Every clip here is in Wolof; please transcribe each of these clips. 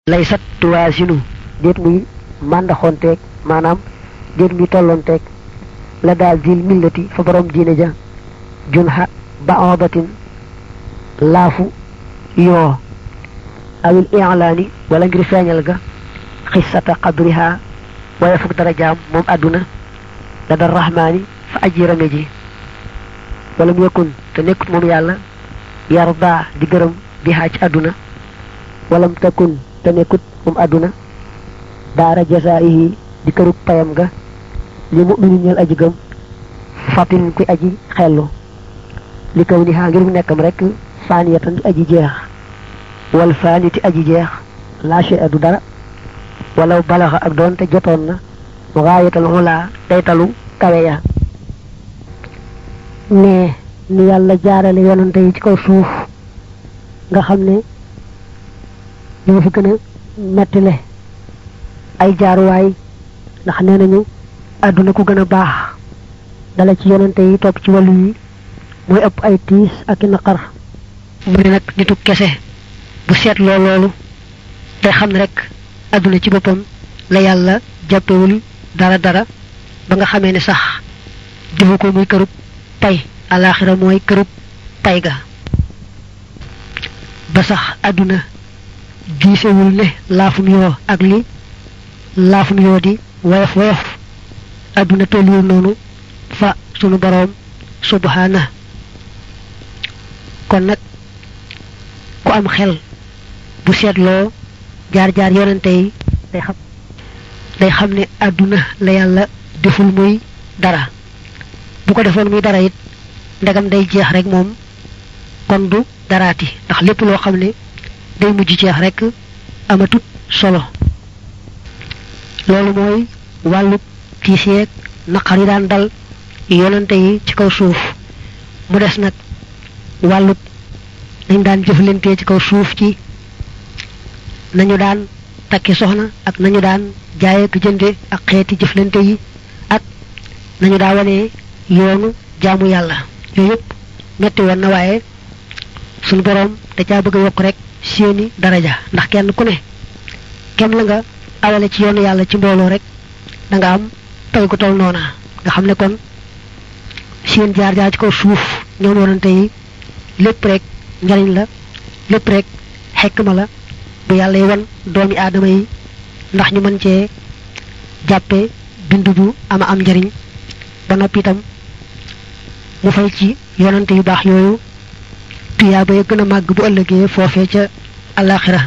lay sat tuwaasinu déet muy màndaxoonteeg maanaam déet muy tolloonteeg la daal dil millati fa borom diine ja junha baobatin laafu yoo awil i'laani wala ngir feeñal ga xissata qadriha waaye fukk dara jaam moom àdduna la dal rahmaani fa aji rame ji wala mu yëkkun te nekkut moom yàlla yarda di gërëm bi ci àdduna walam takun te nekkut moom àdduna daara jasaayihi di kërug payam ga li mu'minin ñeel aji gëm fatin kuy aji xellu li kaw ni xaa ngir mu nekkam rek faaniyatan di aji jeex wal faaniti aji jeex lâché du dara walaw balaxa ak doonte jotoon na gaayatal xulaa daytalu kawe ya ne ni yàlla jaarale yonante yi ci kaw suuf nga xam ne ñoo fi gën a mettile ay jaaruwaay ndax nee nañu àdduna ku gën a baax dala ci yonante yi topp ci wàllu yi mooy ëpp ay tiis ak i naqar mu ne nag nitu kese bu seetloo loolu te xam ne rek àdduna ci boppam la yàlla jàppewul dara dara ba nga xamee ne sax defu ko muy kërub pay alaxira mooy kërub pay ga ba sax àdduna giisewul ne laafum yoo ak li laafum yoo di woyof woyof àdduna tolluwul noonu fa sunu boroom subhana kon nag ku am xel bu seetloo jaar jaar yonante yi day xam day xam ne àdduna la yàlla deful muy dara bu ko defoon muy dara it ndegam day jeex rek moom kon du daraati ndax lépp loo xam ne day mujj jeex rek amatut solo loolu mooy wàllu tiis yeeg naqar yi daan dal yonante yi ci kaw suuf mu des nag wàllu dañ daan jëflantee ci kaw suuf ci nañu daan takki soxna ak nañu daan jaaye ak jënde ak xeeti jëflante yi ak nañu daa wane yoonu jaamu yàlla yooyu yëpp metti woon na waaye suñu boroom da caa bëgg a yokk rek seeni daraja ndax kenn ku ne kem la nga awale ci yoonu yàlla ci mbooloo rek da nga am pay gu tol noona nga xam ne kon seen jaar jaar ci kaw suuf ñoom yonante yi lépp rek njariñ la lépp rek xekma la bu yàlla yi wan doomi aadama yi ndax ñu mën cee jàppe bindu bu ama am njariñ ba noppi itam mu fay ci yonante yu baax yooyu tuyaaba ya gën a màgg bu ëllëgee foofee ca alaxira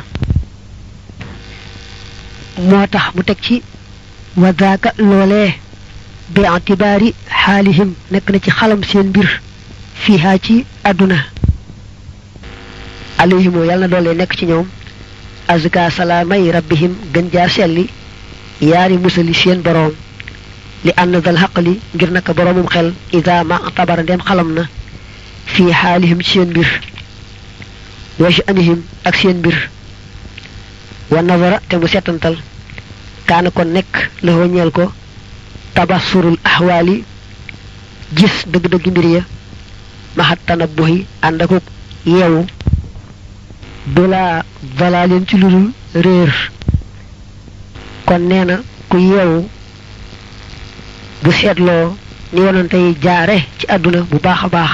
moo tax mu teg ci wa daaka loolee bi itibaari xaalihim nekk na ci xalam seen mbir fiihaa ci àdduna alayhimoo yàlla na doole nekk ci ñoom azka salaamay rabbihim gën jaar selli yaari musali seen boroom li ànd dal xaqli ngir naka boroomum xel ida ma tabara ndem xalam na fii xaalihim ci seen mbir wa sha'nihim ak seen mbir wa nazara te mu setantal kaana kon nekk la ñeel ko tabasurul ahwaali gis dëgg-dëgg mbir ya maxat tanabbuhi ànd akuk yeewu bila dalalin ci ludul réer kon nee na ku yeewu bu seetloo ni yonante yi jaare ci àdduna bu baax a baax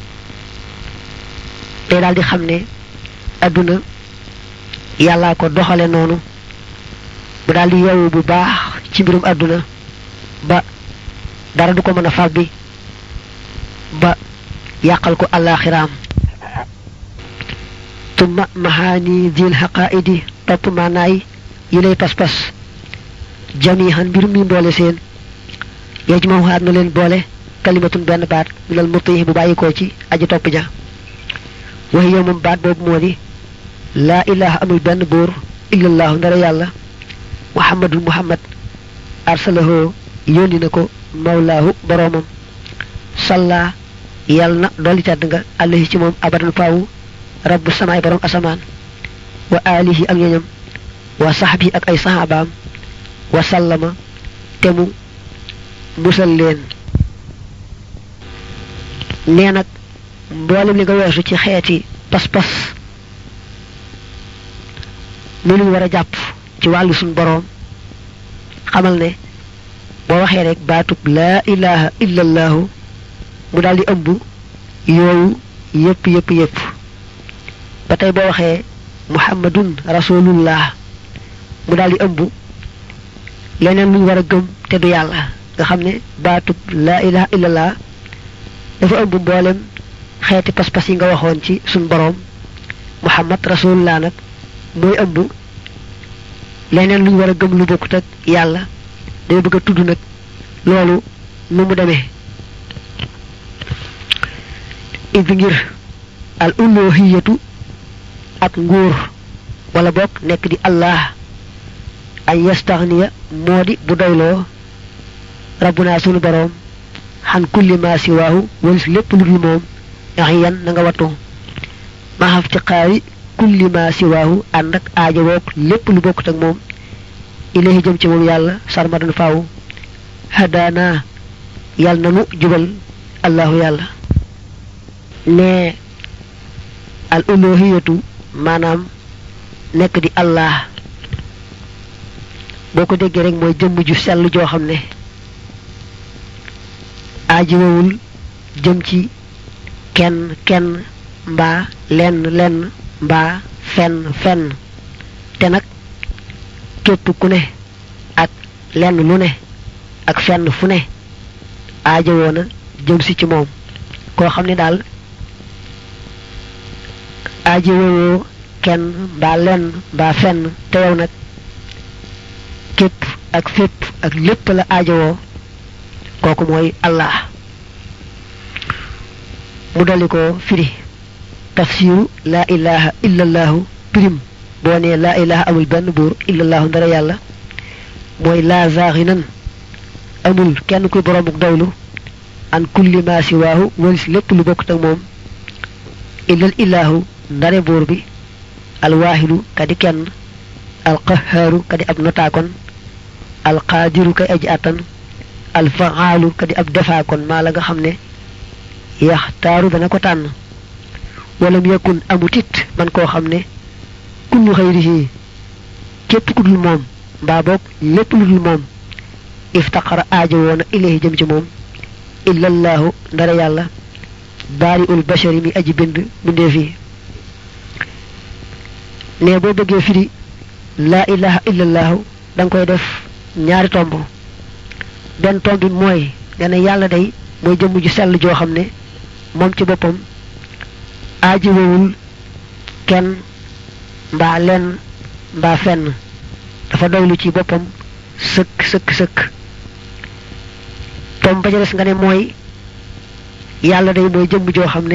day daal di xam ne àdduna yàllaa ko doxale noonu mu daal di yeewu bu baax ci mbirum àdduna ba dara du ko mën a fàbbi ba yàqal ko àllaaxiraam tumma mahaani dil xaqaaidi topp maanaay yi lay pas-pas jamihan mbir mi mboole seen yej moom xaat na leen boole kalimatun benn baat minal mutihi bu bàyyikoo ci aji topp ja waxi yow moom baat boobu moo di laa ilaha amul benn buur illallahu ndara yàlla muhammadul muhammad arsalahoo yónni na ko mawlaahu boroomam salla yàlla na dolli tedd nga alayhi ci moom abadan faawu rabbu samaay borom asamaan wa alihi ak ñoñam wa saxbi ak ay saxaabaam wa sallama te mu musal leen nee nag mboolem li nga weesu ci xeeti pas-pas ni luñ war a jàpp ci wàllu suñ boroom xamal ne boo waxee rek baatub laa ilaha illallahu mu daal di ëmb yooyu yépp yépp yépp ba tey boo waxee muhammadun rasulullah mu daal di ëmb leneen luñ war a gëm te du yàlla nga xam ne baatub laa ilaha illallah dafa ëmb mboolem xeeti pas-pas yi nga waxoon ci suñ boroom muhammad rasulullah nag mooy ëmb leneen luñ war a gëm lu bokkut ak yàlla day bëgg a tudd nag loolu nu mu demee id ngir al uluhiyatu ak nguur wala bokk nekk di allah ay yastaxniya moo di bu doyloo rabbuna sunu boroom xan kulli ma siwaahu walis lépp lu dul moom axiyan na nga wattu ma xaf ci xaari kulli ma siwaahu ànd ak aajo woog lépp lu bokkut ak moom ilahi jëm ci moom yàlla sarmadan faaw hadaana yàlla na nu jubal allahu yàlla ne al uluhiyatu maanaam nekk di allah boo ko déggee rek mooy jëmm ju sell joo xam ne aajowul jëm ci kenn kenn mbaa lenn lenn mbaa fenn fenn te nag képp ku ne ak lenn lu ne ak fenn fu ne aajowoo na jëm si ci moom koo xam ne daal aajowoo kenn mbaa lenn mbaa fenn te yow nag képp ak fépp ak lépp la aajowoo kooku mooy allah mu dolli ko firi tafsiru laa ilaha illallahu pirim boo nee laa ilaha amul benn buur illallahu ndara yàlla mooy laa zaaxinan amul kenn kuy boroomuk doylu an kulli ma siwaahu walis lépp lu bokkut ak moom illal illahu ndare buur bi alwaahidu kadi kenn alqahaaru kadi ab notaakon alqaadiru kay aji attan alfaalu kadi ab defaakon maa la nga xam ne yaxtaaru dana ko tànn walam yakun amutit man koo xam ne kullu xayrihi képp ku dul moom mbaa boog lépp lu dul moom iftaqara aajo woona ilayhi jëm ci moom illallahu ndara yàlla baari ul bashari mi aji bind bindee fii ne boo bëggee firi laa ilaha illallahu da nga koy def ñaari tomb benn tomb bi mooy nee na yàlla day mooy jëmm ju sell joo xam ne moom ci boppam aajowul kenn mbaa lenn mbaa fenn dafa doylu ci boppam sëkk sëkk sëkk tomb ba ca des nga ne mooy yàlla day mooy jëmm joo xam ne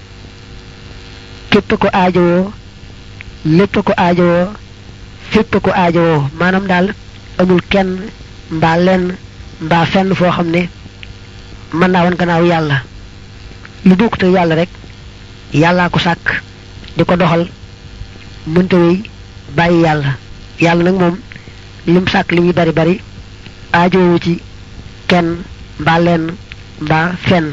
képp ko aajowoo lépp ko aajowoo fépp ko aajowoo maanaam daal amul kenn mbaa lenn mbaa fenn foo xam ne mën naa wan gannaaw yàlla lu bokkut ak yàlla rek yàllaa ko sàkk di ko doxal mënta wéy bàyyi yàlla yàlla nag moom lim sàkk li muy bari bari aajoowu ci kenn mbaa lenn mbaa fenn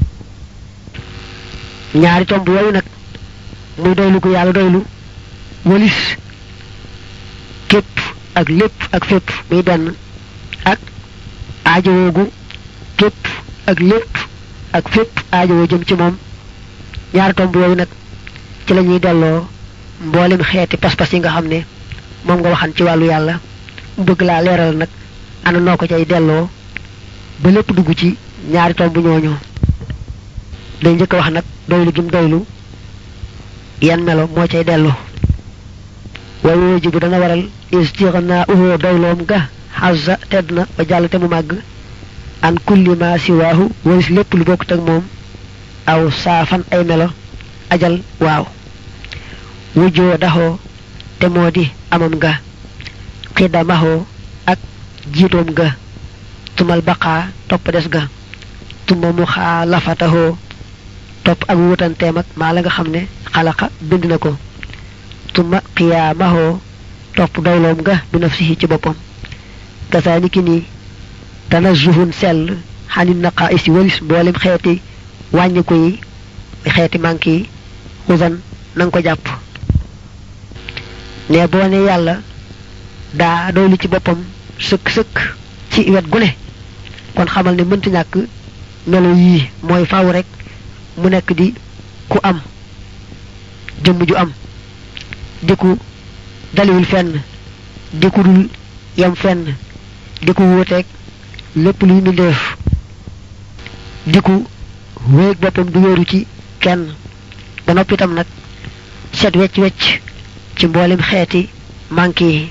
ñaari tomb yooyu nag muy doylu ko yàlla doylu walis képp ak lépp ak fépp muy benn ak aajowoogu képp ak lépp ak fépp aajowoo jëm ci moom ñaari tomb yooyu nag ci la ñuy delloo mboolem xeeti pas-pas yi nga xam ne moom nga waxan ci wàllu yàlla mu bëgg laa leeral nag ana noo ko cay delloo ba lépp dugg ci ñaari tomb ñooñu day njëkk a wax nag doylu gim doylu yan melo moo cay dellu way wooji bu dana waral istixnaa uhu doyloom ga xazza tedd na ba jàll te mu màgg an kulli ma siwaahu walis lépp lu bokkut ak moom aw saafan ay melo ajal waaw wujjoo daxoo te moo di amam ga xidamaxoo ak jiitoom ga tumal baqaa topp des ga tuma mu xaa lafataxoo topp ak wutanteem ak maa la nga xam ne xalaqa bind na ko tuma qiyaamaxoo topp doyloom ga bi nafsihi ci boppam kasaani ki nii tanazuhun sell xanit naqaa isi walis mboolem xeeti wàññiku yi xeeti manque yi xusan na nga ko jàpp ne boo ne yàlla daa doylu ci boppam sëkk sëkk ci wet gu ne kon xamal ne mënta ñàkk melo yii mooy faaw rek mu nekk di ku am jëmm ju am di ku daliwul fenn di ku dul yam fenn di ku wuuteeg lépp luy mbindeef di ku wéeg boppam du wéeru ci kenn ba noppi itam nag set wecc wecc ci mboolem xeeti manqué yi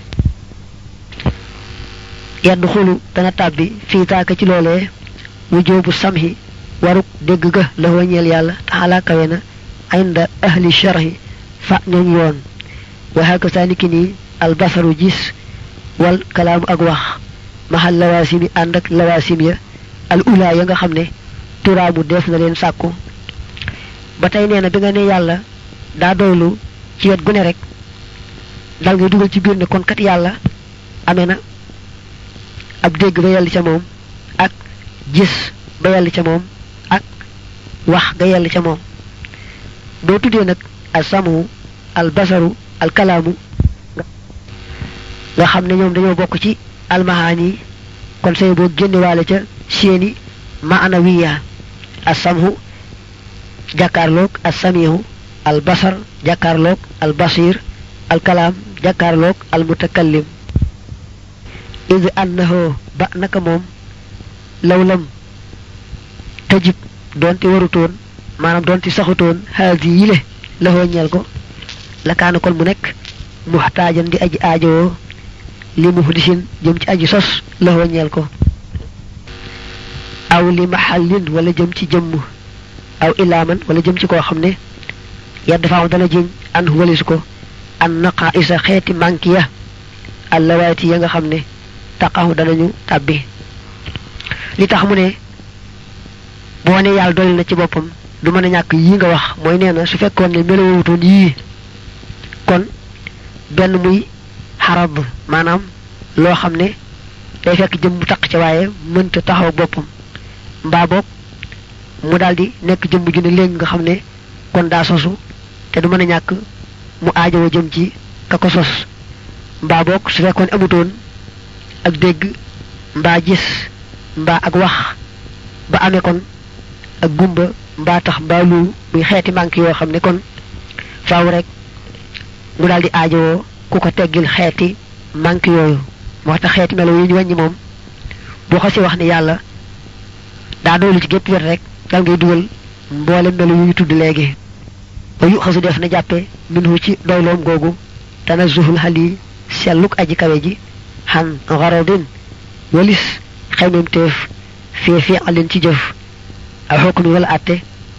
yedd xulu dana tàbbi fii taaka ci loolee wujoobu samhi waruk dégg ga la wañeel yàlla taxalaa kawe na inda ahli sharhi fa ñooñ yoon wa hakaza niki nii albasaru gis wal kalaamu ak wax maxal lawaasim yi ànd ak lawaasim ya al ula ya nga xam ne turaamu def na leen sàkku ba tey nee na bi nga ne yàlla daa doylu ci wet gu ne rek dal ngay dugal ci biir ne kon kat yàlla amee na ab dégg ba yell ca moom ak gis ba yell ca moom ak wax ga yell ca moom boo tuddee nag al samu al basaru al kalaamu nga xam ne ñoom dañoo bokk ci almahaani kon say boo génnewaale ca seeni maana wiya al samhu jàkkaarloog al samihu al basar jàkkaarloog al basir al kalaam jàkkaarloog al mutakallim id annahu ba naka moom lawlam tajib doonte warutoon maanaam doonte saxutoon haadi yile laxoo ñeel ko la kaana kon mu nekk muxtaajan di aji aajowoo li muhdisin jëm ci aji sos laxoo ñeel ko aw li maxallin wala jëm ci jëmm aw ilaaman wala jëm ci koo xam ne yedd faaw dana jiñ an walisu ko an naqa isa xeeti manki ya allawaati ya nga xam ne taqahu danañu tàbbi li tax mu ne boo ne yàlla dolli na ci boppam du mën a ñàkk yii nga wax mooy nee na su fekkoon ne melowutoon yii kon benn muy xarab maanaam loo xam ne day fekk jëm mu taq ca waaye mënta taxaw boppam mbaa boog mu daldi nekk jëmm ju ne léegi nga xam ne kon daa sosu te du mën a ñàkk mu aajowoo jëm ci ka ko sos mbaa boog su fekkoon amutoon ak dégg mbaa gis mbaa ak wax ba amee kon ak gumba mbaa tax mbaa lu muy xeeti manque yoo xam ne kon faaw rek mu daal di aajowoo ku ko teggil xeeti manque yooyu moo tax xeeti melo yi ñu wàññi moom boo xasi wax ne yàlla daa doolu ci gépp wet rek dal ngay dugal mboole melo yu ñu tudd léegi ba yu xasu def na jàppe minhu ci doyloom googu tana zuhul xal yi selluk aji kawe ji xan garodin walis xeymem teef fii fii alin ci jëf aw xukmi wala atte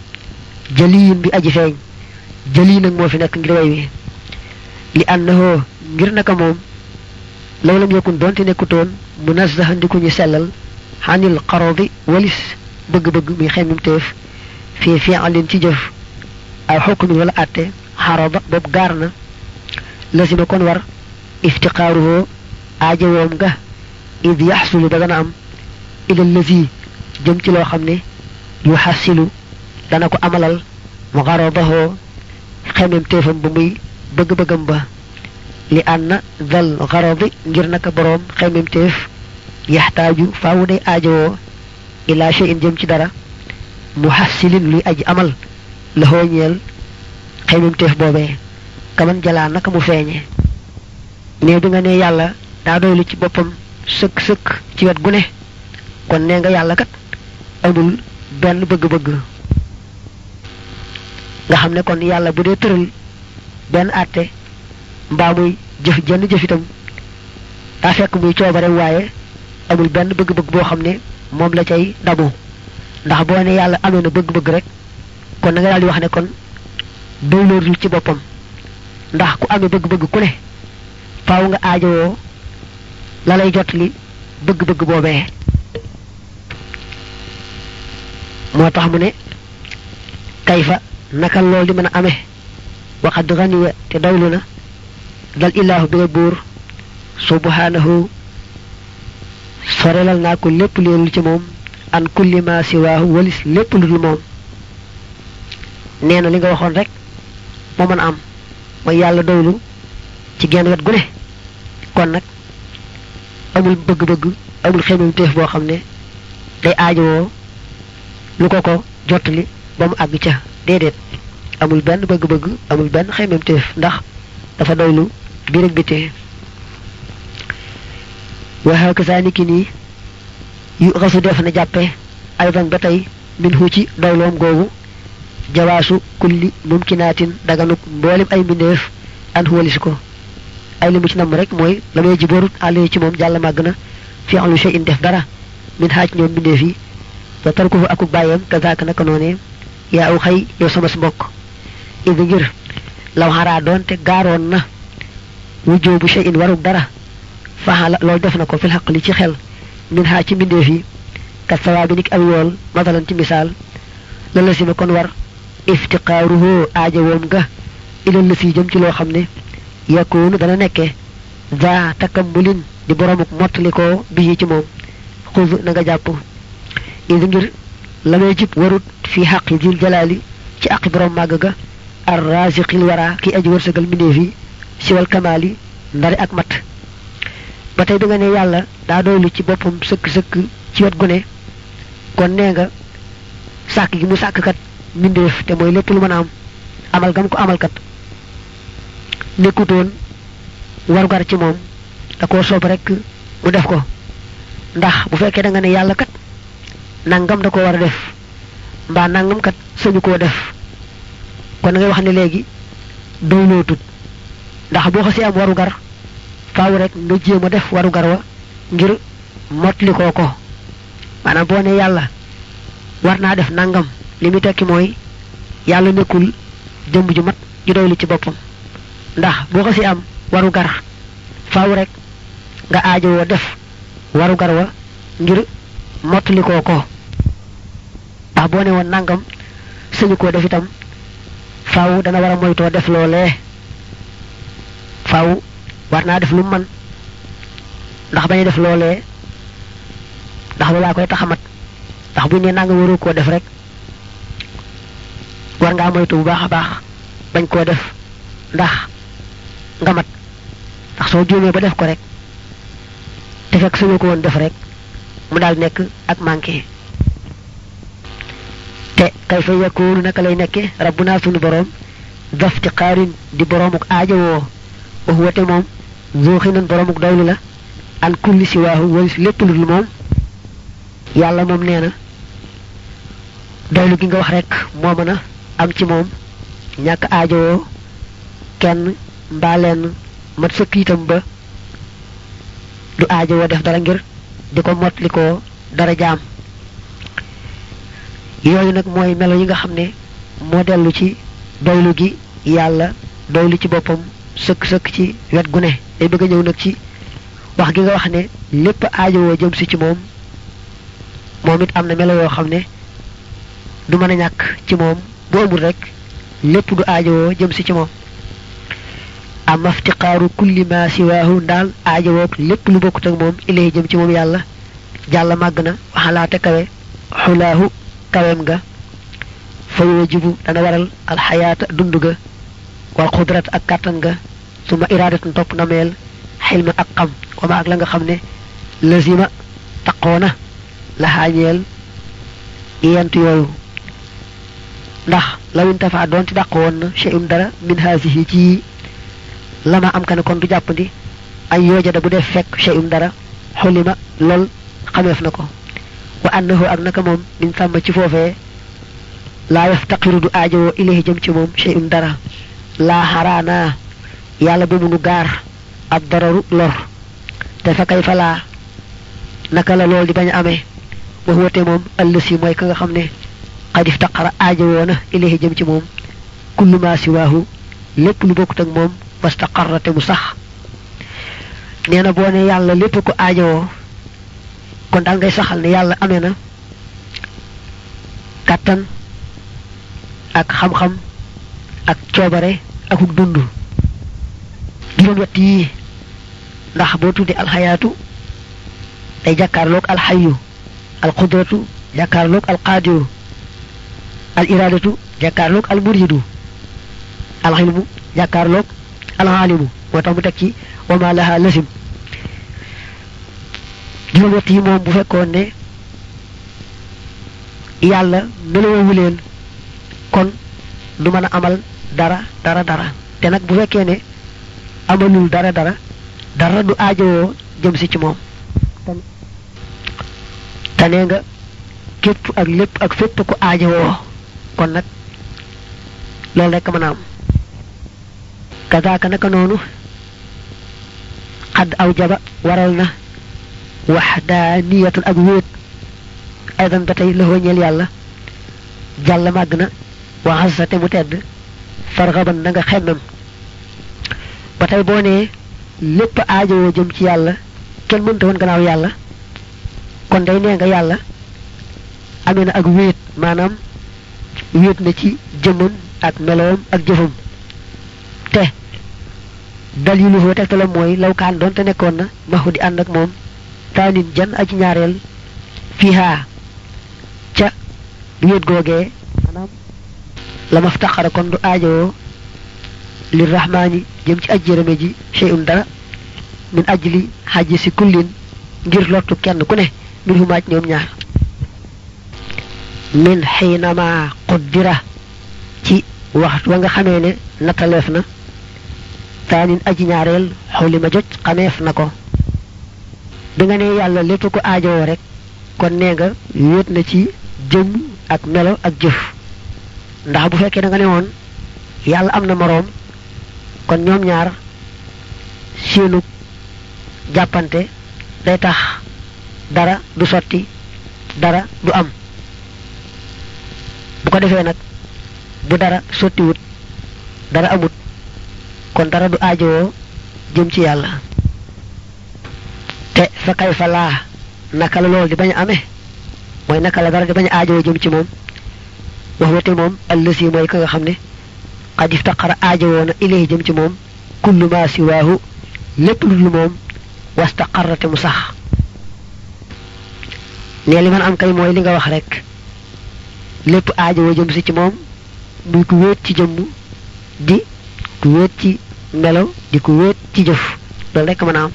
jëliyin bi aji feeñ jëli nag moo fi nekk ngir way wi li annahu ngir naka moom law lam yakun doonte nekkutoon munazzahan di ku ñu sellal xanil xarodi walis bëgg-bëgg muy xeymem teef fii fii alin ci jëf aw xukmi wala atte xaroba boobu gaar na lasima kon war iftiqaaruhoo aajowoom nga id yaxsulu da dana am ila lazi jëm ci loo xam ne yu xasilu dana ko amalal mu xarobahoo xemem téefam ba muy bëgg-bëggam ba li ànna dal xarobi ngir naka boroom xemem téef yaxtaaju faawu day aajowoo ila shay'in jëm ci dara mu xasilin luy aji amal la xooñeel xemem téef boobee kaman jalaa naka mu feeñe mais bi nga ne yàlla daa doylu ci boppam sëkk sëkk ci wet gu ne kon nee nga yàlla kat amul benn bëgg-bëgg nga xam ne kon yàlla bu dee tëral benn àtte mbaa muy jëf jenn jëf itam daa fekk muy coobareem waaye amul benn bëgg-bëgg boo xam ne moom la cay damu ndax boo ne yàlla amee na bëgg-bëgg rek kon na nga daal di wax ne kon doyloorul ci boppam ndax ku amee bëgg-bëgg ku ne faaw nga aajowoo la lay jot li bëgg-bëgg boobee moo tax mu ne kayfa naka lool di mën a amee waxad ganiya te dawlu na dal ilaahu bi nga buur subhanahu sorelal naa ko lépp leelul ci moom an kulli ma siwaahu walis lépp lu dul moom nee na li nga waxoon rek moo mën a am mooy yàlla doylu ci genn wet gu ne kon nag amul bëgg-bëgg amul xemem téef boo xam ne day aajowoo lu ko ko jottali ba mu àgg ca déedéet amul benn bëgg-bëgg amul benn xemem téef ndax dafa doylu biir ak bitee waxee ko saa niki nii yu xasu def na jàppe aydan ba tey min hu ci doyloom googu jawaasu kulli mumkinaatin daganuk mboolem ay mbindeef an walis ko ay li mu ci nam rek mooy la may ji borut àll ci moom jàll màgg na fi alu shay in def dara min xaaj ñoom mbindeef yi wa tarkuhu akuk bàyyam kazaaka naka noonee yaa aw xëy yow sama si mbokk idi ngir law xaraa doonte gaaroon na wujjoo bu shay in waruk dara faxala loolu def na ko fil xaq li ci xel min xaaj ci mbindeef yi kat sawaa bi nik aw yool masalan ci misaal la la si ma kon war iftiqaaruhu aajawoom ga ilal la si jëm ci loo xam ne yakunu dana nekke za takammulin di boromuk mottalikoo bii ci moom xuz na nga jàpp idi ngir la may jib warut fi xaqi dil jalaali ci aqi borom màgg ga ar raziqil wara ki aji wërsëgal mbindeef yi siwal kamaali ndari ak mat ba tey bi nga ne yàlla daa doylu ci boppam sëkk-sëkk ci wet gu ne kon nee nga sàkk gi mu sàkk kat mbindeef te mooy lépp lu mën a am amal gam ko amal kat nekkutoon warugar ci moom da koo soob rek mu def ko ndax bu fekkee da nga ne yàlla kat nangam da ko war a def mbaa nangam kat sañu koo def kon da ngay wax ne léegi doyloo tut ndax boo xasee am warugar faaw rek nga jéem a def warugar wa ngir mottali koo ko maanaam boo ne yàlla war naa def nangam li muy tekki mooy yàlla nekkul jëmb ju mat ju doylu ci boppam ndax boo xasee am warugar faaw rek nga aajowoo def warugar wa ngir mottali koo ko ndax boo ne woon nangam sëñu koo def itam faaw dana war a moytoo def loolee faaw war naa def lu man ndax bañ def loolee ndax loolaa koy taxamat ndax buñ ne nangam waru koo def rek war ngaa moytu bu baax a baax bañ koo def ndax nga mat ndax soo juumee ba def ko rek te fekk suñu ko woon def rek mu daal nekk ak manqué te kay fa yakunu naka lay nekke rabbuna sunu boroom dafti xaarin di boroomuk aajowoo wax wate moom zuuxinan boroomuk doylu la an kulli si waahu walis lépp lu dul moom yàlla moom nee na doylu gi nga wax rek moo mën a am ci moom ñàkk aajowoo kenn mbaa lenn mat sëkk itam ba du aajowoo def dara ngir di ko motli ko dara jaam yooyu nag mooy melo yi nga xam ne moo dellu ci doylu gi yàlla doylu ci boppam sëkk-sëkk ci wet gu ne day bëgg a ñëw nag ci wax gi nga wax ne lépp aajowoo jëm si ci moom moom it am na melo yoo xam ne du mën a ñàkk ci moom bu amul rek lépp du aajowoo jëm si ci moom am aftiqaaru kulli ma siwaahu ndaal aajowoo lépp lu bokkut ak moom ilay jëm ci moom yàlla jàlla màgg na waxalaate kawe xulaahu kaweem ga fa yujibu dana waral alxayaata dund ga wal xudrat ak kàttan ga suma iraadatan topp na meel xilma ak xam wama ak la nga xam ne lazima taqoona la xaañeel yent yooyu ndax lawin tafa doonte dàq woon na cheyum dara min haasihi ci lama am ka ne kon du jàppandi ay yoojada bu def fekk cheyum dara xulima lool xameef na ko wa annahu ak naka moom min sàmm ci foofee laa yaftaqiru du aajowoo ilayhi jëm ci moom cheyum dara laa xaraana yàlla bu munu gaar ab dararu lor te fa kay fa laa naka la lool di bañ a amee wax wate moom ëllësi mooy ka nga xam ne xad iftaqara aajowoo na ilayhi jëm ci moom kullu ma siwaahu lépp lu bokkut ak moom wastaqarra te mu sax nee na boo ne yàlla lépp ko aajowoo kon daal ngay saxal ne yàlla amee na kàttan ak xam-xam ak coobare akuk dund juróom wett yii ndax boo tuddee alxayaatu day jàkkaarloog alxayu alqudratu jàkkaarloog alqaadiru al iradatu jàkkaarloog al muridu alxilmu jàkkaarloog alxaalimu moo tax mu teg ci wama laha lasim juróom-ñett yi moom bu fekkoon ne yàlla meloowu leen kon du mën a amal dara dara dara te nag bu fekkee ne amalul dara dara dara du aajowoo jëm si ci moom te nee nga képp ak lépp ak fépp ko aajowoo kon nag loolu rekk mën a am kazaaka naka noonu xadd aw jaba waral na waxdaaniyatan ak wéet aydan ba tey la ñeel yàlla jàll màgg na waxasate mu tedd farxaban na nga xemmem ba tey boo nee lépp aajowoo jëm ci yàlla kenn mënta woon gannaaw yàlla kon day nee nga yàlla amee na ak wéet maanaam wéet na ci jëmmam ak meloom ak jëfam te dalilu fa tegtalam mooy lawkaan doon te nekkoon na maxu di ànd ak moom taanin jan aji ñaareel fiihaa ca wéet googee maanaam la maftaxara kon du aajowoo li rahmaani jëm ci aj jërëme ji shay'un dara min ajli xaji si kullin ngir lottu kenn ku ne mbir fu maaj ñoom ñaar min xiinama quddira ci waxtu wa nga xamee ne nattaleef na taanin aji ñaareel xawli ma joj xameef na ko bi nga ne yàlla lépp ko aajowoo rek kon nee nga wéet na ci jëm ak melo ak jëf ndax bu fekkee da nga ne woon yàlla am na moroom kon ñoom ñaar seenu jàppante day tax dara du sotti dara du am bu ko defee nag bu dara sottiwut dara amut kon dara du aajowoo jëm ci yàlla te fa kay fa laa naka la loolu di bañ a amee mooy naka la dara di bañ a aajowoo jëm ci moom wax wate moom allësi mooy ka nga xam ne xad iftaqara aajowoo na ilayhi jëm ci moom kullu ma siwaahu lépp lu dul moom wastaqarrate mu sax ne li man am kay mooy li nga wax rek lépp aajowoo jëm si ci moom muy ku wéet ci jëmm di ku wéet ci melo di ku wéet ci jëf loolu rek mën a am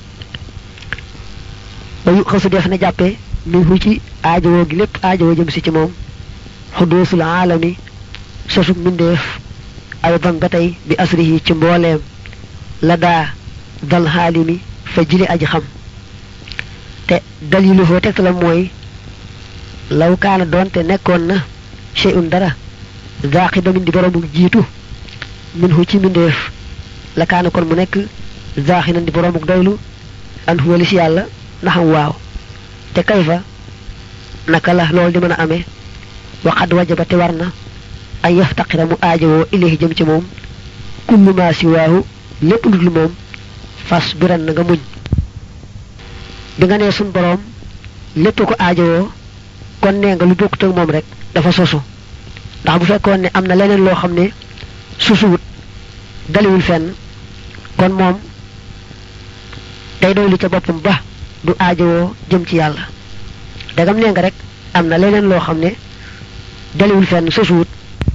ba yu xasu def na jàppee muy fu ci aajowoo gi lépp aajowoo jëm si ci moom xudoosul aalami sosug mbindeef ay ban ba tey bi asrihi ci mbooleem la daa dal xaalimi fa jili aji xam te dalilu foo tegtalam mooy law kaana doonte nekkoon na shay'un dara zaaqi damin di boroomu jiitu min hu ci mbindeef la kaana kon mu nekk zaaxi nan di boroomu doylu an huwa li si yàlla naxam waaw te kayfa naka la loolu di mën a amee waxad wajaba te war na ay yaftaqira mu aajowoo ilayhi jëm ci moom kullu ma siwaahu lépp lu dul moom fas biran na nga muñ bi nga nee sun boroom lépp ko aajowoo kon nee nga lu bokkut ak moom rek dafa sosu ndax bu fekkoon ne am na leneen loo xam ne susuwut daliwul fenn kon moom day doylu ca boppam ba du aajowoo jëm ci yàlla dagam nee nga rek am na leneen loo xam ne daliwul fenn sosuwut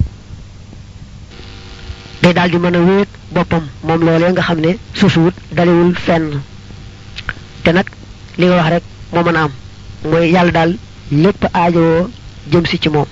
day daal di mën a wéet boppam moom loolee nga xam ne sosuwut daliwul fenn te nag li nga wax rek moo mën a am mooy yàlla daal lépp aajowoo jëm si ci moom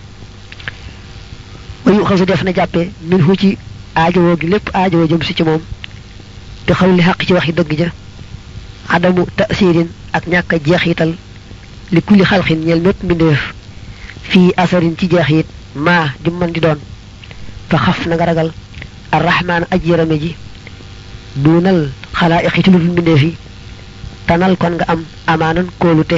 wayu xasu def na jàppe min hu ci aajowoo gi lépp aajowoo jëm si ci moom te xaw li xaq ci waxi dëgg ja adamu tasirin ak ñàkk a jeexital li kulli xalxin ñeel mépp mbindeef fii asarin ci jeexit maa di mën di doon fa xaf na nga ragal arrahmaan aj yërame ji duunal xalaa iqi ci lu dul mbindeef yi tanal kon nga am amaanan kóolute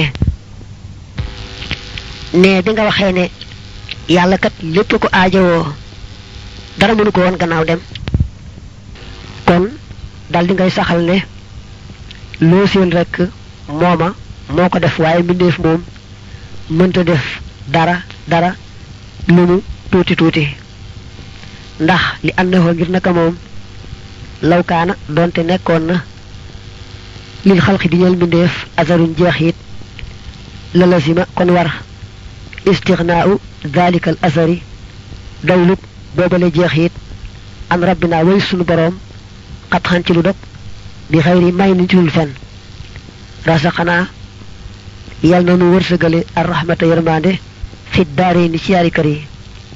ne bi nga waxee ne yàlla kat lépp ko aajowoo dara mënu ko woon gannaaw dem kon dal di ngay saxal ne loo seen rek mooma moo ko def waaye mbindeef moom mënta def dara dara lu mu tuuti tuuti ndax li àndaxoo ngir naka moom lawkaana doonte nekkoon na lil xalqi di ñeel mbindeef asaruñ jeex it la lazima kon war istixnaau dalika al asari doylub boobale jeex it an rabbina way sunu boroom xat xan ci lu dog bi xayri may ni ci dul fenn rasaxanaa yal na nu wërsëgale ar rahmata yërmande fit daare ni ci yaari kër yi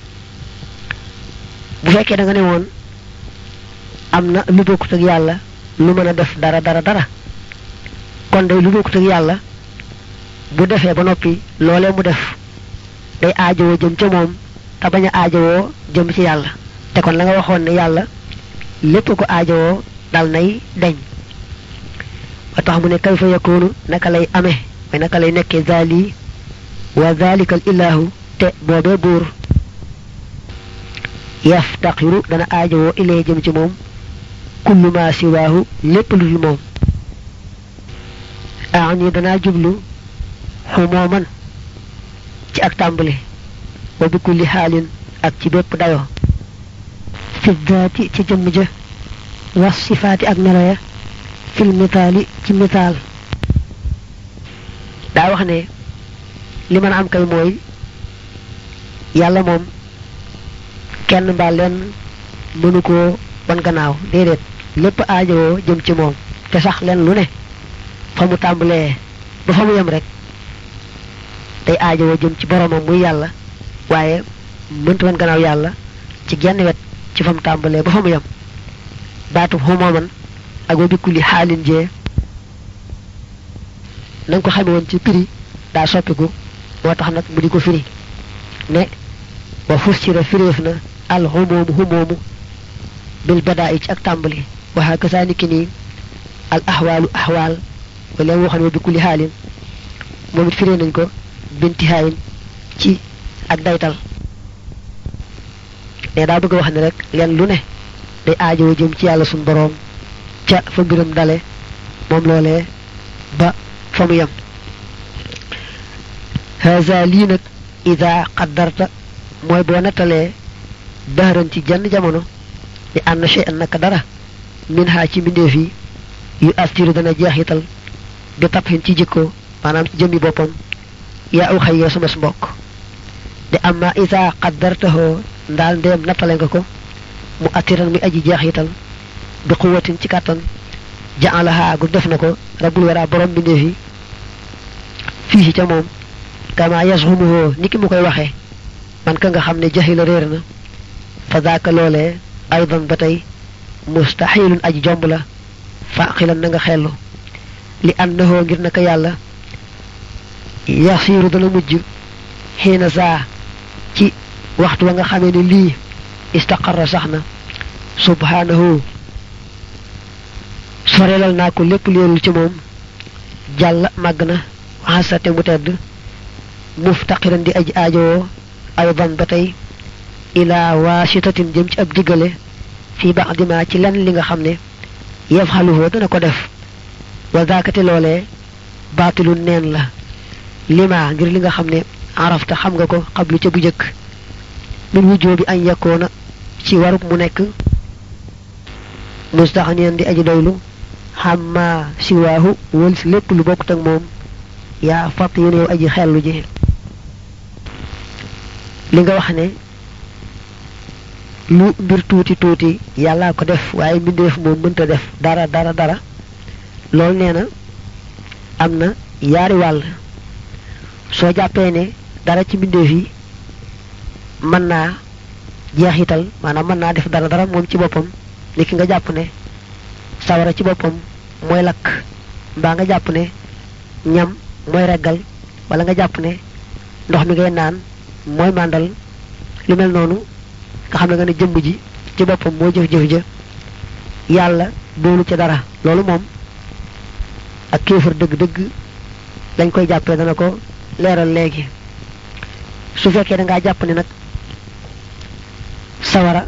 bu fekkee da nga ne woon am na lu bokkut ak yàlla lu mën a def dara dara dara kon day lu bokkut ak yàlla bu defee ba noppi loolee mu def day aajowoo jëm ca moom te bañ a aajowoo jëm ci yàlla te kon la nga waxoon ne yàlla lépp ko aajowoo dal nay deñ ba tax mu ne kayfa yakunu naka lay amee mooy naka lay nekkee zaali wa zalika al ilahu te boobee buur yaftaqiru dana aajowoo ilee jëm ci moom kullu ma siwaahu lépp lu dul moom aani danaa jublu xumooman ci ak tàmbali wa bi kulli xaalin ak ci bépp dayo fi daati ci jëmm ja was sifaati ak melo ya fil mitaali ci mitaal daa wax ne li mën a am kay mooy yàlla moom kenn mbaa leen mënu koo wan gannaaw déedéet lépp aajowoo jëm ci moom te sax leen lu ne fa mu tàmbalee ba fa mu yem rek day aajowoo jëm ci boromam muy yàlla waaye mënta wan gannaaw yàlla ci genn wet ci fa mu tàmbalee ba fa mu yem baatu xumooman ak wa bikkuli xaalin jee na nga ko xame woon ci prix daa soppiku moo tax nag mu di ko firi ne wa fussira firéef na al xumoomu xumoomu bil badaa ci ak tàmbali waxa kasaaniki nii al axwaalu axwaal wala mu waxoon wa bikkuli xaalin moom it firee nañ ko bintihaayin ci ak daytal ne daa bëgg a wax ne rek leen lu ne day aajowoo jëm ci yàlla suñ boroom ca fa mbiram dale moom loolee ba fa mu yem haza lii nag ida qaddarta mooy boo nettalee dahran ci jenn jamono ni ànd shay'an naka dara min ha ci mbindeef yi yu astiru dana jeexital bi tabxin ci jikko maanaam ci jëmmi boppam yaa aw xayyee sama mbokk de amma ida qaddartahoo ndaal ndeem nattale nga ko mu attiran muy aji jeexital bi quwatin ci kàttan jaalaha gu def na ko rabbul wara borom mbindeef yi fii ca moom kama yasxumuhoo ni ki mu koy waxee man ka nga xam ne jaxila réer na fa daaka loolee aydan ba tey mustaxilun aji jomb la faqilan na nga xellu li annahoo ngir naka yàlla yasiiru dana mujj xiina saa ci waxtu wa nga xamee ni lii istaqarra sax na subhanahu sorelal naa ko lépp leerul ci moom jàll màgg na waxasate mu tedd muftaqiran di aji aajowoo aydan ba tey ilaa waasitatin jëm ci ab diggale fii bax dima ci lenn li nga xam ne yaf xaluhoo dana ko def wa daakate loolee baatilu neen la lima ngir li nga xam ne arafta xam nga ko xablu ca bu jëkk min wujjoo bi añ yakkoona ci warub mu nekk mustaxaniyan di aji doylu xamma siwaahu wël si lépp lu bokkut ak moom yaa fatt yéen yow aji xellu ji li nga wax ne lu mbir tuuti tuuti yàllaa ko def waaye mbindeef moom mënta def dara dara dara loolu nee na am na yaari wàll soo jàppee ne dara ci mbindeef yi mën naa jeexital maanaam mën naa def dara dara moom ci boppam ni ki nga jàpp ne sawara ci boppam mooy lakk mbaa nga jàpp ne ñam mooy reggal wala nga jàpp ne ndox mi ngay naan mooy màndal lu mel noonu nga xam ne nga ne jëmm ji ci boppam moo jëf-jëf ja yàlla doolu ca dara loolu moom ak kéefar dëgg-dëgg lañ koy jàppee dana ko leeral léegi su fekkee da ngaa jàpp ne nag sawara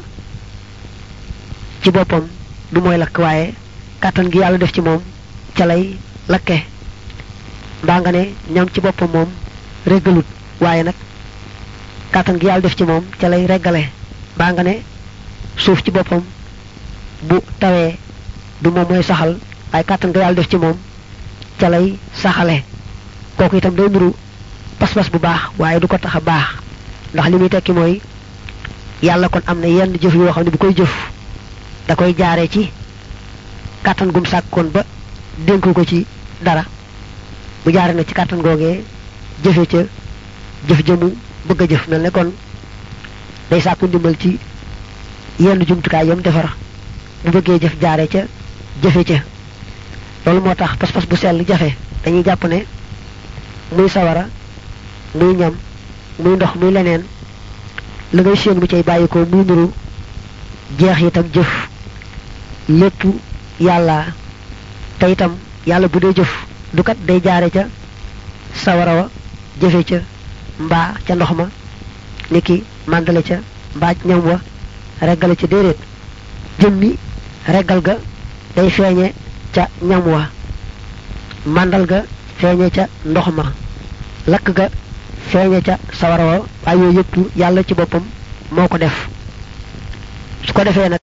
ci boppam du mooy lakk waaye kàttan gi yàlla def ci moom ca lay lakke mbaa nga ne ñam ci boppam moom reggalut waaye nag kàttan gi yàlla def ci moom ca lay reggale mbaa nga ne suuf ci boppam bu tawee du moom mooy saxal waaye kàttan gi yàlla def ci moom ca lay saxale kooku itam day nuru pas-pas bu baax waaye du ko tax a baax ndax li muy tekki mooy yàlla kon am na yenn jëf yoo xam ne bu koy jëf da koy jaaree ci kàttan gum sàkkoon ba dénk ko ci dara bu jaare na ci kàttan googee jëfe ca jëf jëmu bëgg a jëf mel ne kon day sàkku ndimbal ci yenn jumtukaay yam defar bu bëggee jëf jaare ca jëfe ca loolu moo tax pas-pas bu sell jafe dañuy jàpp ne muy sawara muy ñam muy ndox muy leneen la ngay séen bu cay bàyyi ko muy nuru jeex itam jëf lépp yàlla te itam yàlla bu dee jëf du kat day jaare ca sawara wa jëfe ca mbaa ca ndox ma niki màndale ca mbaa ñam wa reggale ca déedéet jëmmi reggal ga day feeñe ca ñam wa màndal ga feeñe ca ndox ma lakk ga feeñe ca sawara wa waaye yooyu yëpp yàlla ci boppam moo ko def su ko defee nag